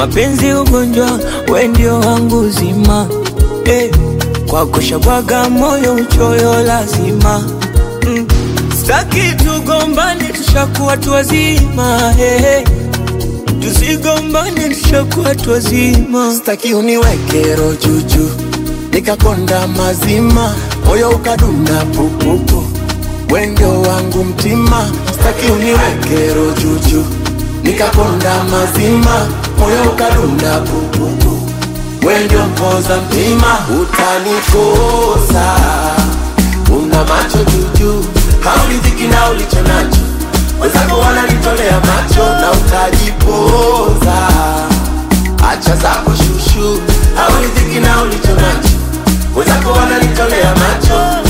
mapenzi ugonjwa, we ndio wangu zima eh, kwako shabwaga moyo uchoyo lazima mm. Staki tugombane, tushakuwa tu wazima eh, tusigombane, tushakuwa tu wazima. Staki uniweke roho juju nikakonda mazima, moyo ukadunda pupupu, we ndio wangu mtima. Staki uniweke roho juju nikakonda mazima, moyo ukadunda pupupu, we ndio mpoza mtima. Utanikosa, una macho juju, hauridhiki na ulicho nacho, wenzako wananitolea macho na utajipoza. Acha zako shushu, hauridhiki na ulicho nacho, wenzako wananitolea macho.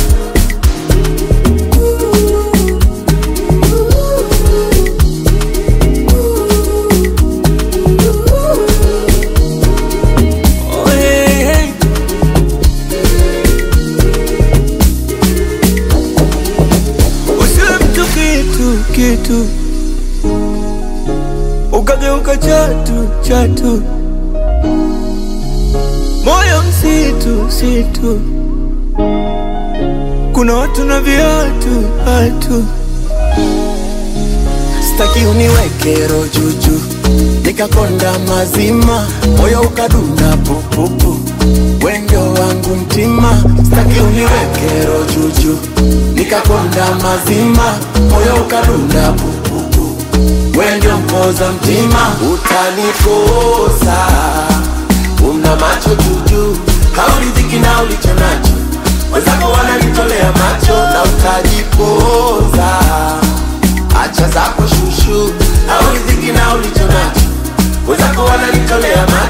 Oh, hey, hey. Usiwe mtu kitu kitu, ukageuka chatu chatu, moyo msitu msitu, kuna watu na viatu hatu Staki uniweke roho juju, nikakonda mazima, moyo ukadunda pupupu, we ndio wangu mtima. Staki uniweke roho juju, nikakonda mazima, moyo ukadunda pupupu, we ndio mpoza mtima. Utanikosa, una macho juju, hauridhiki na ulicho nacho, wenzako wananitolea macho na utajipoza. Acha zako shushu, hauridhiki na ulicho nacho, wenzako wananitolea macho